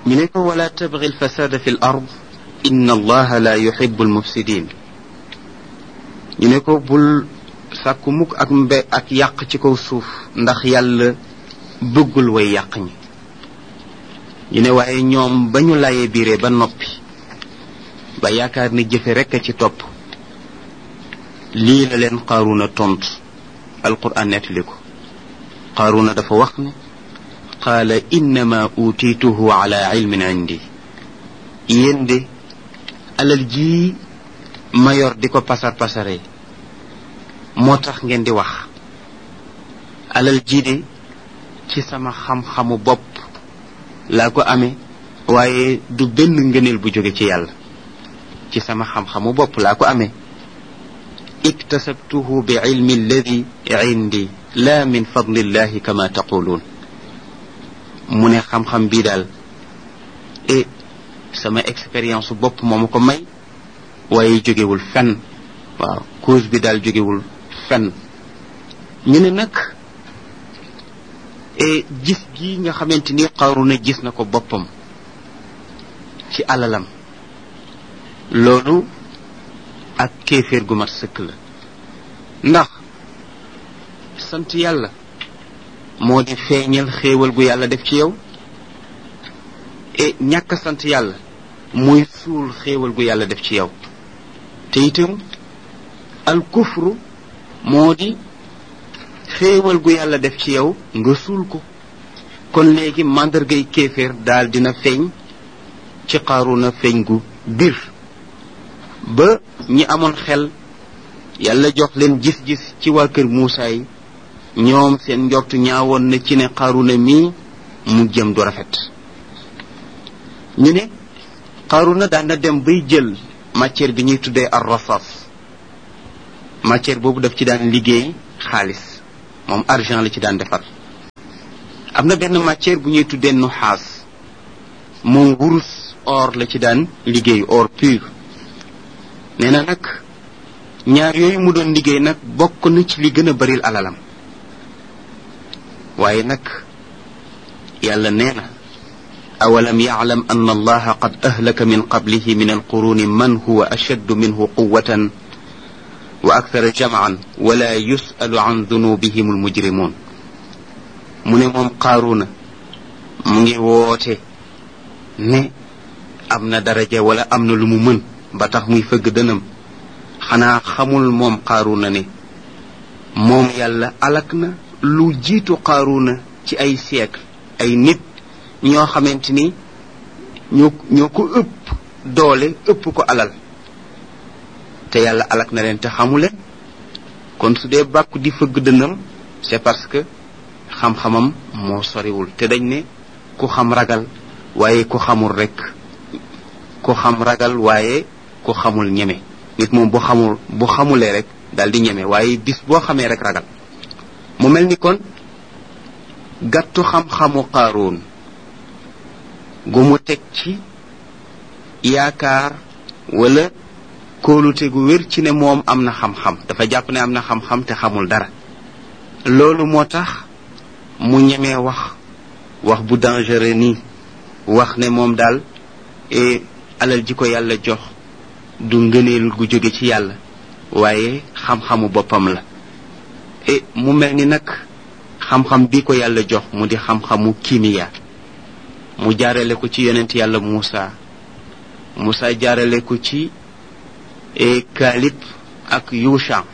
ñu ne ko wala tabgi alfasada fi l ard inna allaha la yuhibu almufsidin ñu ne ko bul sàkku mukk ak mbe ak yàq ci kaw suuf ndax yàlla bëggul way yàq ñi ñu ne waaye ñoom ba ñu layee biiree ba noppi ba yaakaar ni jëfe rekk a ci topp lii la leen qaaruna tontu alquran nettali ko qaaruna dafa wax ne qaala innama utiituhu ala ilmin indi yéen de alal jii ma yor di ko pasar pasare moo tax ngeen di wax alal jii de ci sama xam-xamu bopp laa ko amee waaye du benn ngëneel bu jóge ci yàlla ci sama xam-xamu bopp laa ko amee iktasabtuhu bi ilmi alladi indi la min fadlillahi kama taquluun mu ne xam-xam bii daal e sama expérience bopp moo ma ko may waaye jógewul fenn waaw cause bi daal jógewul fenn ñu ne nag e gis gi nga xamante ni Qaruna gis na ko boppam ci alalam loolu ak kéeféer gu mat sëkk la ndax sant yàlla moo di feeñal xéewal gu yàlla def ci yow e ñàkk sant yàlla muy suul xéewal gu yàlla def ci yow te itam al kufru moo di xéewal gu yàlla def ci yow nga suul ko kon léegi màndargay kéeféer daal dina feeñ ci Qaruna feeñ gu bir ba ñi amoon xel yàlla jox leen gis-gis ci waa kër Muusaa yi ñoom seen njortu ñaawoon na ci ne Qaruna mii mu jëm du rafet ñu ne Qaruna daan na dem bay jël matière bi ñuy tuddee ar rasas matière boobu daf ci daan liggéey xaalis moom argent la ci daan defar am na benn matière bu ñuy tuddee nuxaas moom wurus or la ci daan liggéey or pur nee na nag ñaar yooyu mu doon liggéey nag bokk na ci li gën a baril alalam waaye nag yàlla nee na awalam yaclam an allaha qad ahlaka min qablihi min alquruni man huwa ashaddu minhu quwatan wa akthara jamcan wala yusalu an dunubihim almujrimun mu ne moom qaaruna mu ngi woote ne am na daraja wala am na lu mu mën ba tax muy fëgg dënam xanaa xamul moom qaaruna ne moom yàlla alak na lu jiitu qaaruna ci ay siècle ay nit ñoo xamante ni ñoo ñoo ko ëpp doole ëpp ko alal te yàlla alak na leen te xamule kon su dee bàkku di fëgg dënam c'est parce que xam-xamam moo soriwul te dañ ne ku xam ragal waaye ku xamul rek ku xam ragal waaye ku xamul ñeme nit moom bu xamul bu xamulee rek daal di ñeme waaye bis boo xamee rek ragal mu mel ni kon gàttu xam-xamu qaaroon gu mu teg ci yaakaar wala kóolute gu wér ci ne moom am na xam-xam dafa jàpp ne am na xam-xam te xamul dara loolu moo tax mu ñemee wax wax bu dangereux nii wax ne moom daal alal ji ko yàlla jox du ngëneel gu jóge ci yàlla waaye xam-xamu boppam la e mu mel ni nag xam-xam bi ko yàlla jox mu di xam-xamu kimiya mu jaarale ko ci yonent yàlla Muusa Muusa jaarale ko ci e Kaalib ak Yusha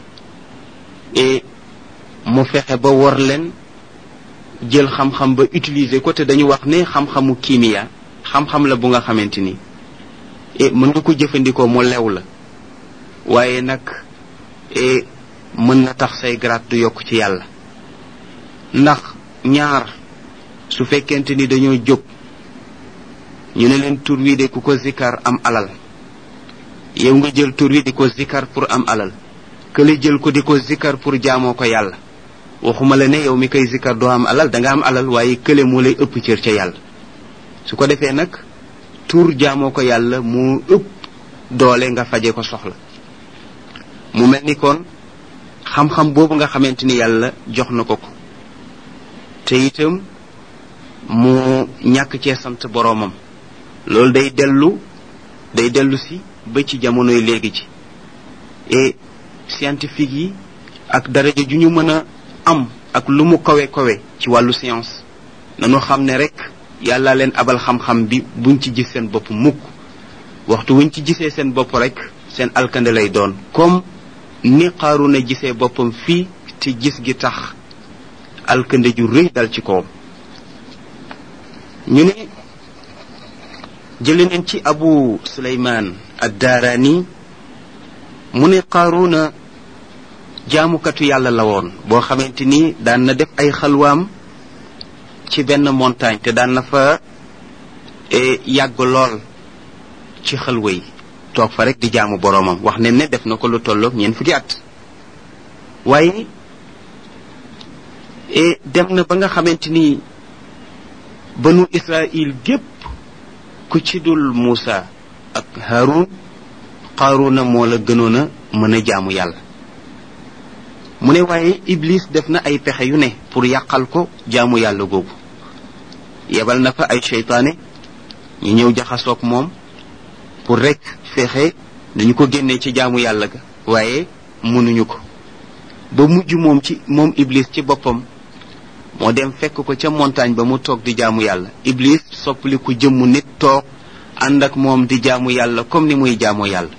e mu fexe ba wor leen jël xam-xam ba utiliser ko te dañu wax ne xam-xamu kimiya xam-xam la bu nga xamante ni e mën nga ko jëfandikoo mu lew la waaye nag e mën na tax say grade du yokk ci yàlla ndax ñaar su fekkente ni dañoo jóg ñu ne leen tur wi de ku ko zikkar am alal yow nga jël tur wi di ko zikkar pour am alal kële jël ko di ko zikkar pour jaamoo ko yàlla waxuma la ne yow mi koy zikkar doo am alal da nga am alal waaye kële moo lay ëpp cër ca yàlla su ko defee nag tur jaamoo ko yàlla mu ëpp doole nga faje ko soxla mu mel ni kon xam-xam boobu nga xamante ni yàlla jox na ko ko te itam mu ñàkk cee sant boroomam loolu day dellu day dellu si ba ci jamonoy léegi ci et scientifique yi ak daraja ju ñu mën a am ak lu mu kawe kawe ci wàllu science nanu xam ne rek yàlla leen abal xam-xam bi buñ ci gis seen bopp mukk waxtu wuñ ci gisee seen bopp rek seen alkande lay doon comme ni Qaaruna gisee boppam fii te gis gi tax alkande ju rëy dal ci kawam ñu ne jële neen ci abu suleymaan addaaraani mu ne Qaaruna jaamukatu yàlla la woon boo xamante ni daan na def ay xalwaam ci benn montagne te daan na fa yàgg lool ci xalwa yi toog fa rek di jaamu boroomam wax ne ne def na ko lu tolloog ñeent fukki at waaye dem na ba nga xamante ni banu israil gépp ku ci dul Muusa ak Haarun Qaaruna moo la gënoon a mën a jaamu yàlla mu ne waaye Iblis def na ay pexe yu ne pour yàqal ko jaamu yàlla googu yebal na fa ay seytaane ñu ñëw jaxasoog moom pour rek fexe dañu ko génnee ci jaamu yàlla ga waaye mënuñu ko ba mujj moom ci moom Iblis ci boppam moo dem fekk ko ca montagne ba mu toog di jaamu yàlla Iblis soppali ku jëmmu nit toog ànd ak moom di jaamu yàlla comme ni muy jaamu yàlla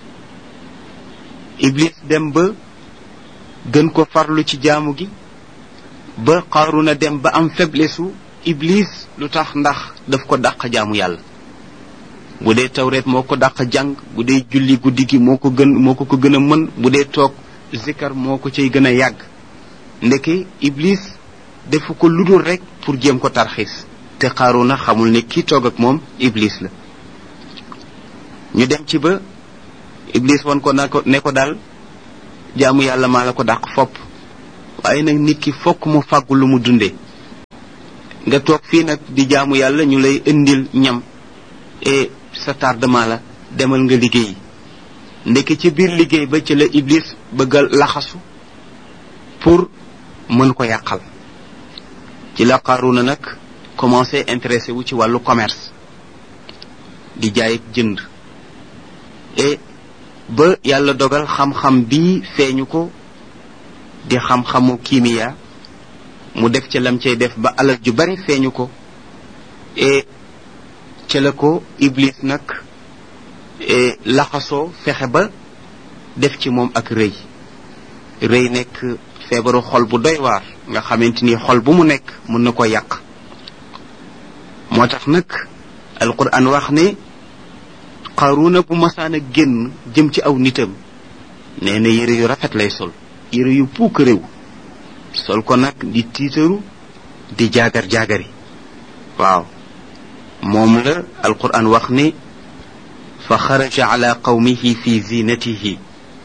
Iblis dem ba gën ko farlu ci jaamu gi ba Qaaruna dem ba am faiblesse u Iblis lu tax ndax daf ko dàq jaamu yàlla bu dee tawreet moo ko dàq jàng bu dee julli guddi gi moo ko gën moo ko ko gën a mën bu dee toog zikar moo ko cay gën a yàgg ndeke Iblis defu ko ludul rek pour jéem ko tarxiis te Qaaruna xamul ne kii toog ak moom Iblis la ñu dem ci ba Iblis wan ko na ko ne ko daal jaamu yàlla maa la ko dàq fopp waaye nag nit ki fokk mu fàggu lu mu dundee nga toog fii nag di jaamu yàlla ñu lay indil ñam et sa tardement la demal nga liggéey ndekki ci biir liggéey ba ci la Iblis bëgga laxasu pour mën ko yàqal ci la Qaaruna nag commencé intéressé wu ci wàllu commerce di jaay ak jënd et ba yàlla dogal xam-xam bii feeñu ko di xam-xamu kiimiya mu def ca lam cay def ba alal ju bari feeñu ko et ca la ko Iblis nag laxasoo fexe ba def ci moom ak rëy rëy nekk feebaru xol bu doy waar nga xamante ni xol bu mu nekk mën na ko yàq moo tax nag alquran wax ne Qaaruna bu masaan a génn jëm ci aw nitam nee na yére yu rafet lay sol yére yu puuk réew sol ko nag di tiitaru di jaagar jaagari waaw moom la alquran wax ne fa xaraja ala qawmihi fi zinatihi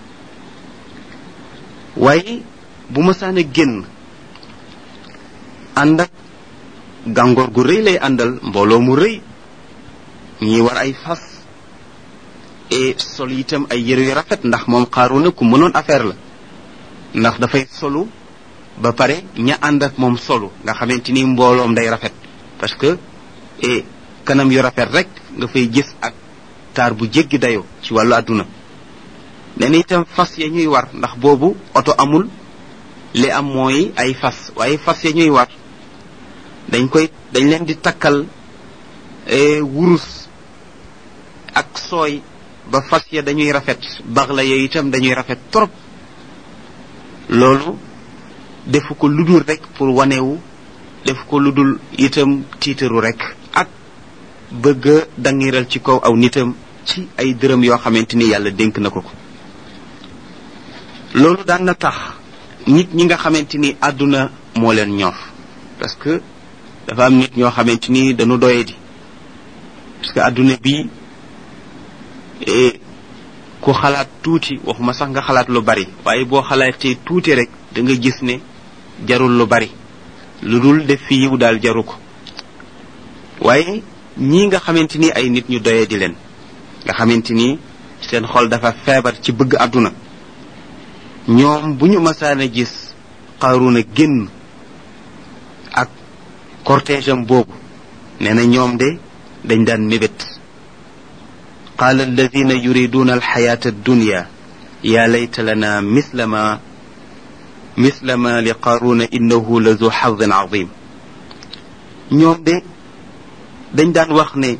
waaye bu masaan a génn ànd ak gàngoor gu rëy lay àndal mbooloo mu rëy ñi war ay fas et sol itam ay yére yu rafet ndax moom Qaaruna ku mënoon affaire la ndax dafay solu ba pare ña ànd ak moom solu nga xamante ni mbooloom day rafet parce que et kanam yu rafet rek nga fay gis ak taar bu jéggi dayoo ci wàllu àdduna nee na itam fas ya ñuy war ndax boobu oto amul li am mooy ay fas waaye fas ya ñuy war dañ koy dañ leen di takkal wurus ak sooy ba fas ya dañuy rafet bax la yooyu itam dañuy rafet trop loolu defu ko ludul rek pour wanewu defu ko ludul itam tiitaru rek ak bëgg a dangiral ci kaw aw nitam ci ay dërëm yoo xamante ni yàlla dénk na ko ko loolu daan na tax nit ñi nga xamante ni àdduna moo leen ñor parce que dafa am nit ñoo xamante ni dañu doyadi parce que àdduna bi ku xalaat tuuti waxuma sax nga xalaat lu bari waaye boo xalaatee tuuti rek da nga gis ne jarul lu bari lu dul def fi yiw daal jaru ko waaye ñii nga xamante ni ay nit ñu doyee di leen nga xamante ni seen xol dafa feebar ci bëgg àdduna ñoom bu ñu masaan a gis Qaaruna génn ak cortège am boobu nee na ñoom de dañ daan mébét qaala alladina yuriduna alxayata addunya ya layta lana misla ma misla ma li qaaruna innahu la zu xadin azim ñoom de dañ daan wax ne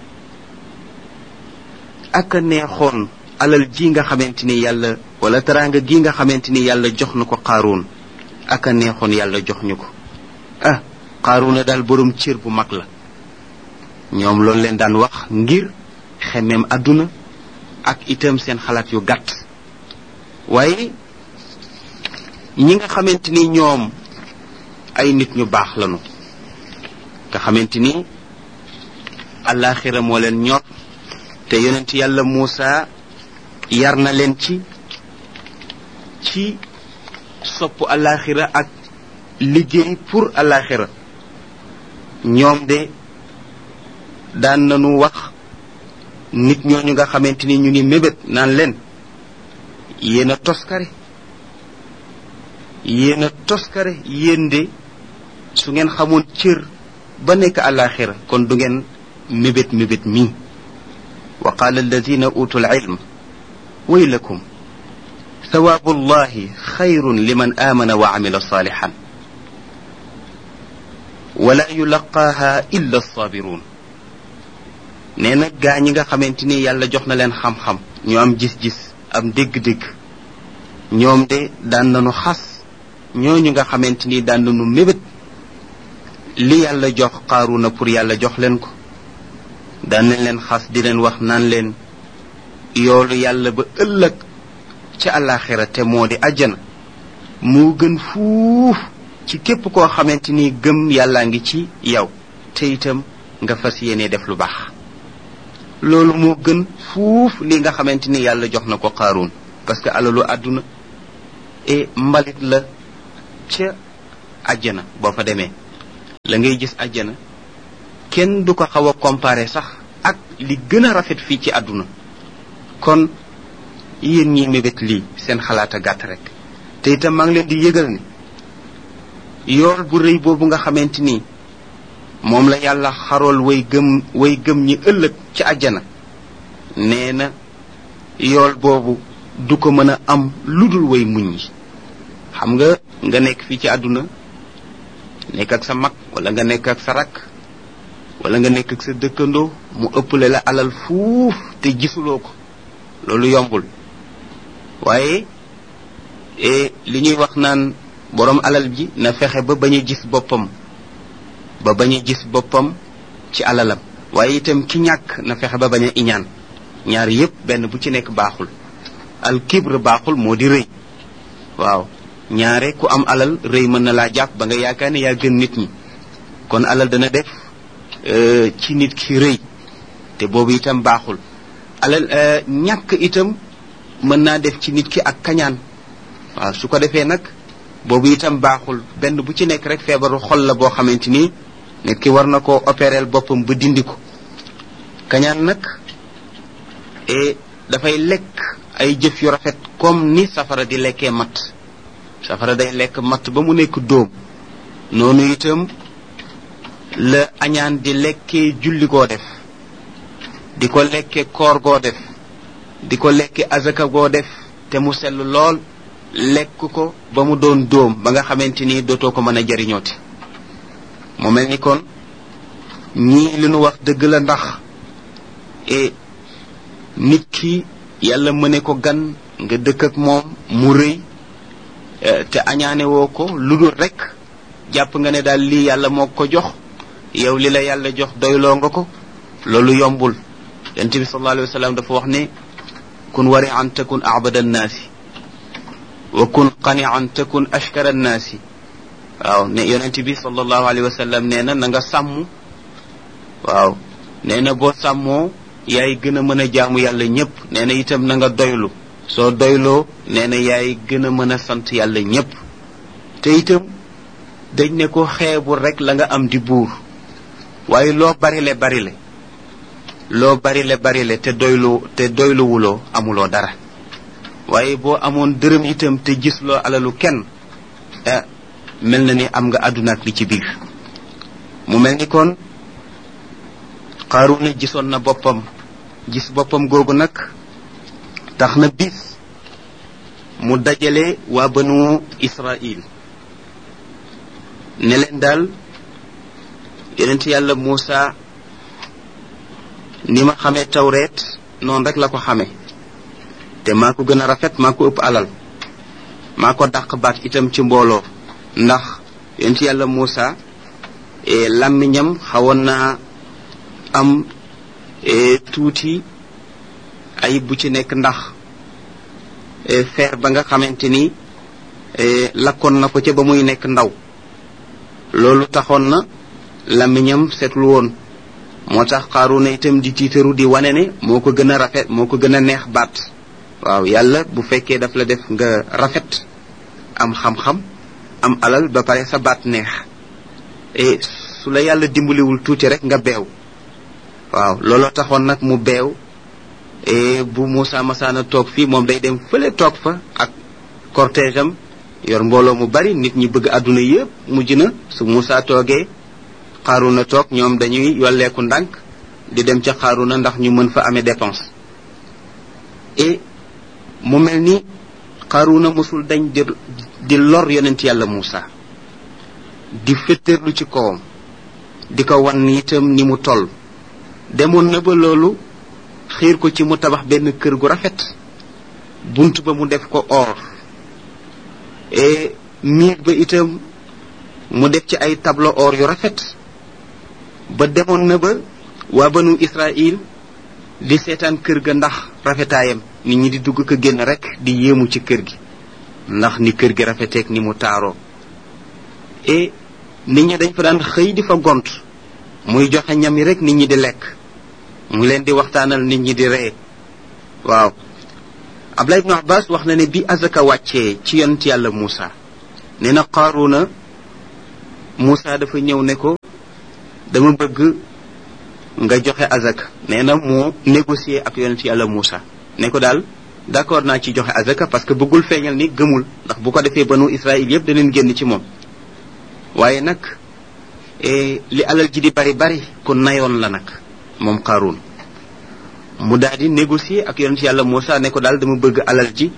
ak a neexoon alal ji nga xamante ni yàlla wala teraanga gi nga xamante ni yàlla jox na ko qaaruun ak a neexoon yàlla jox ñu ko ah qaaruuna daal boroom cër bu mag la ñoom loolu leen daan wax ngir xemeem àdduna ak itam seen xalaat yu gàtt waaye ñi nga xamante ni ñoom ay nit ñu baax lañu nga xamante ni àllaaxira moo leen ñor te yonent yàlla Muusa yar na leen ci ci sopp àllaaxira ak liggéey pour àllaaxira ñoom de daan nañu wax nit ñooñu nga xamante ni ñu ngi mébét naan leen yéen a toskare yéen a toskare yéen de su ngeen xamoon cër ba nekk àllaaxira kon du ngeen mébét mébét mii wa qaala alladina utul ilm waylakum thawaabu llahi xayrun liman aamana wa amila saalixan wala yulaqaaha illa alsaabiruun nee na gaa ñi nga xamante ni yàlla jox na leen xam-xam ñu am gis-gis am dégg-dégg ñoom de daan nañu xas ñooñu nga xamante ni daan nañu mébét li yàlla jox Qaaruuna pour yàlla jox leen ko daan nañ leen xas di leen wax naan leen yoolu yàlla ba ëllëg ca àllaaxira te moo di àjjana moo gën fuuf ci képp koo xamante ni gëm yàllaa ngi ci yow te itam nga fas yéene def lu baax loolu moo gën fuuf li nga xamante ni yàlla jox na ko Qaaruun parce que alalu àdduna e mbalit la ca àjjana boo fa demee la ngay gis àjjana kenn du ko xaw a comparer sax ak li gën a rafet fii ci àdduna kon yéen ñi mébét lii seen xalaat a gàtt rek te itam maa ngi leen di yëgal ni yool bu rëy boobu nga xamante ni moom la yàlla xarool way gëm way gëm ñi ëllëg ci àjjana nee na yool boobu du ko mën a am lu dul way muñ yi xam nga nga nekk fii ci àdduna nekk ak sa mag wala nga nekk ak sa rakk wala nga nekk ak sa dëkkandoo mu ëpple la alal fuuf te gisuloo ko loolu yombul waaye li ñuy wax naan boroom alal ji na fexe ba bañ a gis boppam ba bañ a gis boppam ci alalam waaye itam ki ñàkk na fexe ba bañ a iñaan ñaar yépp benn bu ci nekk baaxul al kibre baaxul moo di rëy waaw ñaare ku am alal rëy mën na laa jàpp ba nga yaakaar ne yaa gën nit ñi kon alal dana def ci nit ki rëy te boobu itam baaxul alal ñàkk itam mën naa def ci nit ki ak kañaan waaw su ko defee nag boobu itam baaxul benn bu ci nekk rek feebaru xol la boo xamante ni nit ki war na koo opérer boppam ba dindi ko kañaan nag e dafay lekk ay jëf yu rafet comme ni safara di lekkee matt safara day lekk matt ba mu nekk dóom noonu itam la añaan di lekkee julli goo def di ko lekke koor goo def di ko lekke azaka goo def te mu sell lool lekk ko ba mu doon dóom ba nga xamante ni dootoo ko mën a jariñooti mu mel ni kon ñii li nu wax dëgg la ndax e nit ki yàlla mëne ko gan nga dëkk ak moom mu rëy te añaane woo ko lu dul rek jàpp nga ne daal lii yàlla moo ko jox yow li la yàlla jox doyloo nga ko loolu yombul yonent bi sallallahu alayhi wa sallam dafa wax ne kun wari an takun abada annaasi wa kun qani an takun ashkara annaasi waaw ne yonent bi sallallahu alayhi wa sallam nee na na nga sàmm waaw nee na boo sàmmoo yaay gën a mën a jaamu yàlla ñépp nee na itam na nga doylu soo doyloo nee na yaay gën a mën a sant yàlla ñépp te itam dañ ne ko xeebul rek la nga am di buur waaye loo barile barile loo barile barile te doylu te doyluwuloo amuloo dara waaye boo amoon dërëm itam te gisloo alalu kenn ah mel na ni am nga àdduna ak li ci biir mu mel ni kon Qaaruuna gisoon na boppam gis boppam googu nag tax na bis mu dajale waa banu Israil ne leen daal yonent yàlla Muusa ni ma xamee tawreet noonu rek la ko xamee te maa ko gën a rafet maa ko ëpp alal maa ko dàq baat itam ci mbooloo ndax yonent yàlla Muusa làmmiñam xawoon naa am tuuti ayib bu ci nekk ndax feer ba nga xamante ni lakkoon na ko ca ba muy nekk ndaw loolu taxoon na làmmiñam seetlu woon moo tax Qaaruuna itam di tiitaru di wane ne moo ko gën a rafet moo ko gën a neex baat waaw yàlla bu fekkee daf la def nga rafet am xam-xam am alal ba pare sa baat neex e su la yàlla dimbaliwul tuuti rek nga beew waaw looloo taxoon nag mu beew e bu Moussa Massaana toog fii moom day dem fële toog fa ak cortège am yor mbooloo mu bari nit ñi bëgg àdduna yépp mujj na su Moussa toogee Xaaruna toog ñoom dañuy yolleeku ndànk di dem ca Xaaruna ndax ñu mën fa amee dépense et mu mel ni Xaaruna mosul dañ di di lor yonent yàlla Moussa di fetteerlu ci kawam di ko wan itam ni mu toll demoon na ba loolu xiir ko ci mu tabax benn kër gu rafet bunt ba mu def ko or et miir ba itam mu def ci ay tableau or yu rafet ba demoon na ba waa banu Israil di seetaan kër ga ndax rafetaayam nit ñi di dugg ko génn rek di yéemu ci kër gi ndax ni kër gi rafeteek ni mu taaroo et nit ñi dañ fa daan xëy di fa gont muy joxe ñam yi rek nit ñi di lekk mu leen di waxtaanal nit ñi di ree waaw Abdullah ibnu Abbas wax na ne bi azaka wàccee ci yonent yàlla Muusa nee na Qaaruuna Muusa dafa ñëw ne ko dama bëgg nga joxe azaka nee na moo négocier ak yonent yàlla Muusa ne ko daal d'accord naa ci joxe azaka parce que bëggul feeñal ni gëmul ndax bu ko defee banu Israël yépp daneen génn ci moom waaye nag li alal ji di bari bari ku nayoon la nag moom Qaaruun mu daal di négocier ak yonent yàlla Muusa ne ko daal dama bëgg alal ji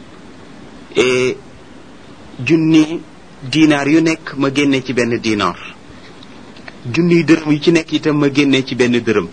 junni dinaar yu nekk ma génne ci benn dinaar junniy dërëm yu ci nekk itam ma génne ci benn dërëm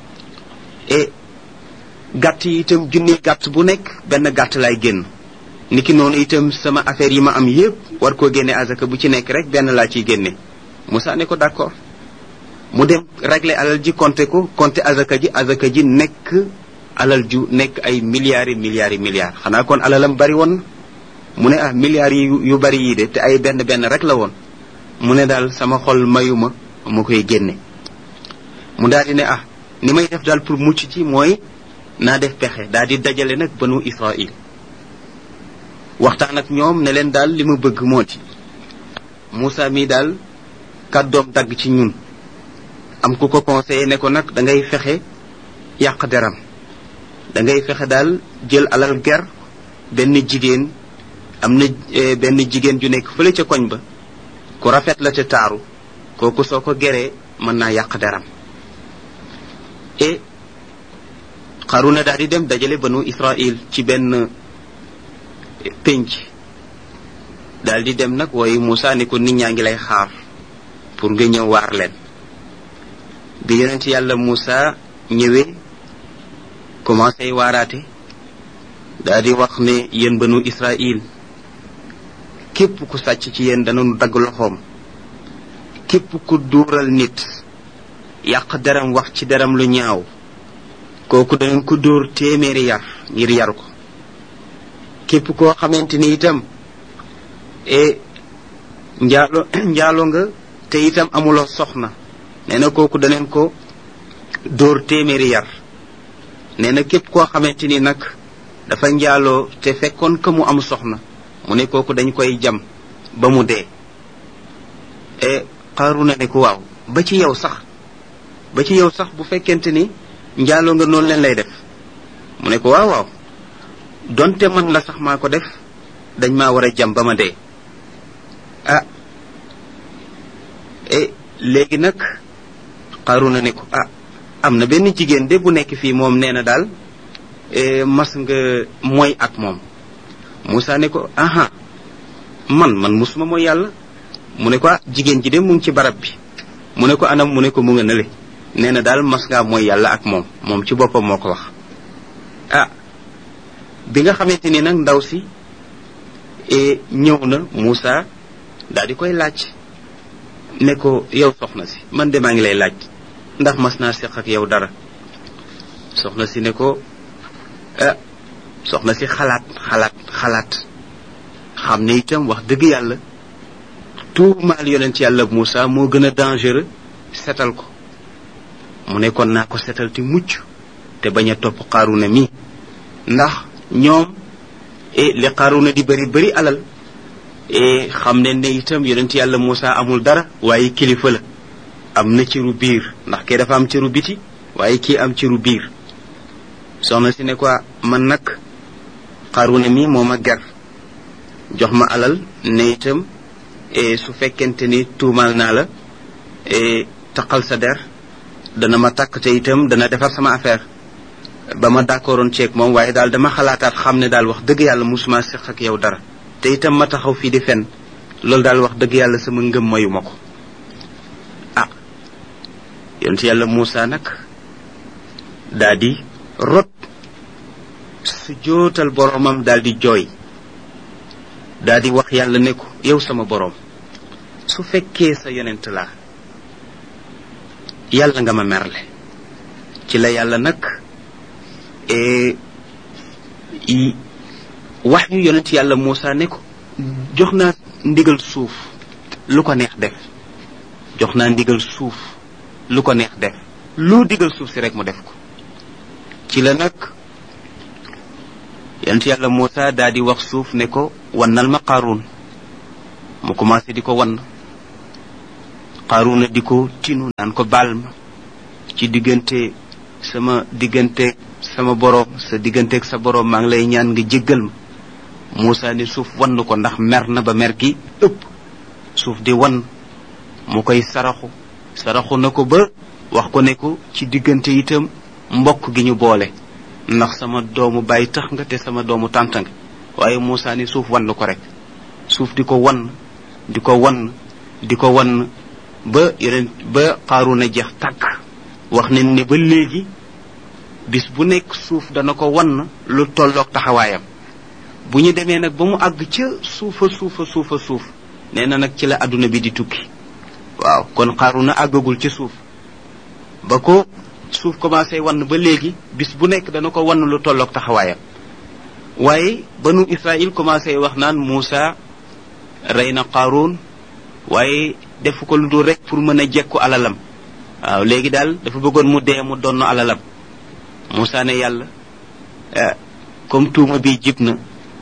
et gàtt yi itam junniy gàtt bu nekk benn gàtt lay génn niki noonu itam sama affaire yi ma am yépp war koo génne azaka bu ci nekk rek benn laa ciy génne Muusa ne ko d'accord mu dem régler alal ji compter ko compter azaka ji azaka ji nekk alal ju nekk ay milliards yi milliards yi milliards xanaa kon alalam bari woon mu ne ah milliards yi yu bari yii de te ay benn benn rek la woon mu ne daal sama xol mayuma mu koy génne mu daal di ne ah ni may def daal pour mucc ci mooy naa def pexe daal di dajale nag banu Israil waxtaan ak ñoom ne leen daal li ma bëgg moo ci Moussa mii daal kàddoom dagg ci ñun am ku ko conseillé ne ko nag da ngay fexe yàq deram da ngay fexe daal jël alal ger benn jigéen am na benn jigéen ju nekk fële ca koñ ba ku rafet la te taaru kooku soo ko geree mën naa yàq deram et Xaruna daal di dem dajale banu Israil ci benn pénc daal di dem nag wooyu Moussa ni ko nit ñaa ngi lay xaar pour nga ñëw waar leen bi yonent yàlla Moussa ñëwee commencé waaraate daal di wax ne yéen banu Israil képp ku sàcc ci yéen danañu dagg loxoom képp ku duural nit yàq deram wax ci deram lu ñaaw kooku danañ ko dóor téeméeri yar ngir yar ko képp koo xamante ni itam e njaalo njaalo nga te itam amuloo soxna nee na kooku daneen ko dóor téeméeri yar nee na képp koo xamante ni nag dafa njaaloo te fekkoon que mu am soxna mu ne kooku dañ koy jam ba mu dee e Xaaruna ne ko waaw ba ci yow sax ba ci yow sax bu fekkente ni njaaloo nga noonu leen lay def mu ne ko waaw waaw donte man la sax maa ko def dañ maa war a jam ba ma dee ah e léegi nag Xaaruna ne ko ah am na benn jigéen de bu nekk fii moom nee na daal mas nga mooy ak moom Moussa ne ko aha man man musuma mooy yàlla mu ne ko ah jigéen ji de mu ngi ci barab bi mu ne ko anam mu ne ko mu nga nële nee na daal mas ngaa mooy yàlla ak moom moom ci boppam moo ko wax ah bi nga xamante ni nag ndaw si ñëw na Moussa daal di koy laaj ne ko yow soxna si man de maa ngi lay laaj ndax mas naa seq ak yow dara soxna si ne ko ah soxna si xalaat xalaat xalaat xam ne itam wax dëgg yàlla tuumaal yonent yàlla Moussa moo gën a dangereux setal ko mu ne kon naa ko setal te mucc te bañ a topp xaaruna mi ndax ñoom e li xaaruna di bëri bëri alal e xam ne ne itam yonent yàlla Moussa amul dara waaye kilifa la am na ciru biir ndax kii dafa am ciru biti waaye kii am ciru biir soxna si ne ko man nag xaaruna mi moo ma ger jox ma alal ne itam su fekkente ni tuumaal naa la taqal sa der dana ma takk te itam dana defar sama affaire ba ma d'accordoon ceeg moom waaye daal dama xalaataat xam ne daal wax dëgg yàlla musuma seq ak yow dara te itam ma taxaw fii di fen loolu daal wax dëgg yàlla sama ngëm mayu ma ko ah yonent yàlla Moussa nag daa di rot su jootal boromam daal di jooy daa di wax yàlla ne ko yow sama boroom su fekkee sa yonent laa yàlla nga ma merle ci la yàlla nag wax yu yonent yàlla Moussa ne ko jox naa ndigal suuf lu ko neex def jox naa ndigal suuf lu ko neex def lu digal suuf si rek mu def ko ci la nag yonent yàlla Moussa daa di wax suuf ne ko wannal ma Qaaruun mu commencé di ko wann Qaaruuna di ko tinu naan ko baal ma ci diggante sama diggante sama boroom sa digganteeg sa boroom maa ngi lay ñaan nga jéggal ma Moussa ni suuf wann ko ndax mer na ba mer gi ëpp suuf di wann mu koy saraxu saraxu na ko ba wax ko ne ko ci diggante itam mbokk gi ñu boole ndax sama doomu bàyyi tax nga te sama doomu tànt nga waaye Moussa ni suuf wann ko rek suuf di ko wann di ko wann di ko wann ba yeneen ba xaaru na jeex tàkk wax ne ne ba léegi bis bu nekk suuf dana ko wann lu tolloog taxawaayam bu ñu demee nag ba mu àgg ca suufa suufa suufa suuf nee na nag ci la àdduna bi di tukki waaw kon xaaru na àggagul ci suuf ba ko suuf commencé wann ba léegi bis bu nekk dana ko wann lu tolloog taxawaayam waaye banu Israël commencé wax naan Moussa rey na Qaaruun waaye defu ko lu dul rek pour mën a jekku alalam waaw léegi daal dafa bëggoon mu dee mu donn alalam Moussa ne yàlla comme tuuma bi jib na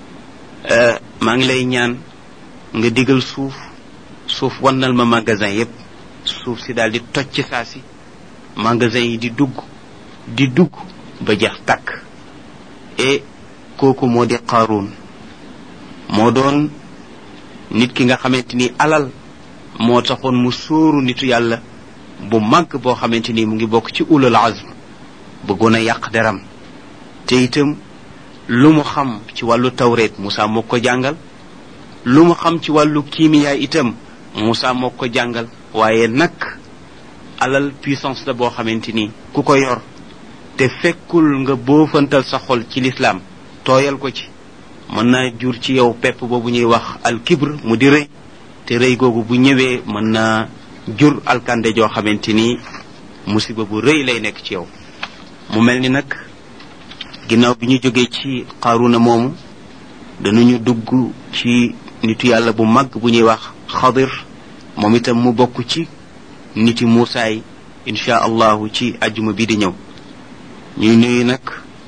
maa ngi lay ñaan nga digal suuf suuf wannal ma magasin yépp suuf si daal di toj ci saa si magasin yi di dugg di dugg ba jeex tàkk et kooku moo di Qaaruun moo doon nit ki nga xamante ni alal moo taxoon mu sóoru nitu yàlla bu màgg boo xamante ni mu ngi bokk ci ulul azm bëggoon a yàq deram te itam lu mu xam ci wàllu tawreet Moussa moo ko jàngal lu mu xam ci wàllu kiimiyaa itam Moussa moo ko jàngal waaye nag alal puissance la boo xamante ni ku ko yor te fekkul nga boofantal sa xol ci lislaam tooyal ko ci mën naa jur ci yow pepp boobu ñuy wax al kibr mu di rëy te rëy googu bu ñëwee mën naa jur alkande joo xamante ni musiba bu rëy lay nekk ci yow mu mel ni nag ginnaaw bi ñu jógee ci xaaruna moomu danañu dugg ci nitu yàlla bu mag bu ñuy wax xadir moom itam mu bokk ci niti muusaay insha allahu ci ajuma bi di ñëw ñuy nuyu nag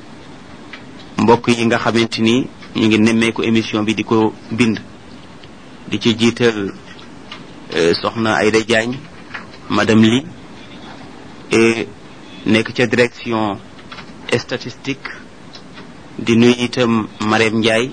mbokk yi nga xamante ni ñu ngi nemmeeku émission bi di ko bind di ci jiital soxna Ayda Diagne madame Li et nekk ca direction statistique di nuyu itam Marème Ndiaye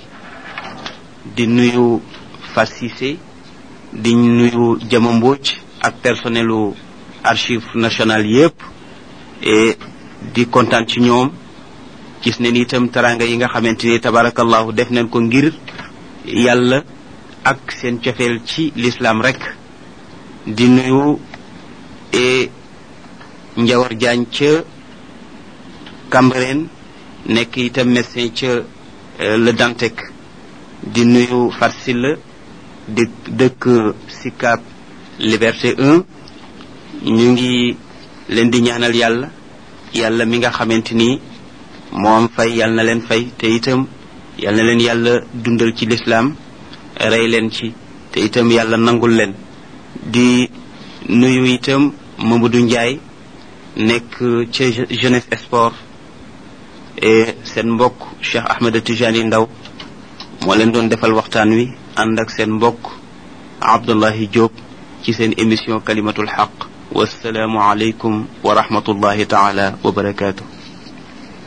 di nuyu Fat Cissé di nuyu Jama Mbodj ak personnelu archive nationale yépp et di kontaan ci ñoom gis ne ni itam teraanga yi nga xamante ni tabarakallahu def nañ ko ngir yàlla ak seen cofeel ci lislaam rek di nuyu e njawar jaañ ca Cambérène nekk itam médecin ca le Dantec di nuyu Farsila di dëkk Sicap Liberté 1 ñu ngi leen di ñaanal yàlla yàlla mi nga xamante ni moom fay yàlla na leen fay te itam yàlla na leen yàlla dundal ci lislaam rey leen ci te itam yàlla nangul leen di nuyu itam Mamadou Ndiaye nekk ca jeunesse sport et seen mbokk Cheikh Ahmed Tijani Ndaw moo leen doon defal waxtaan wi ànd ak seen mbokk Abdullahi Diop ci seen émission kalimatul xaq wasalaamu aleykum wa rahmatullahi taala wa barakaatu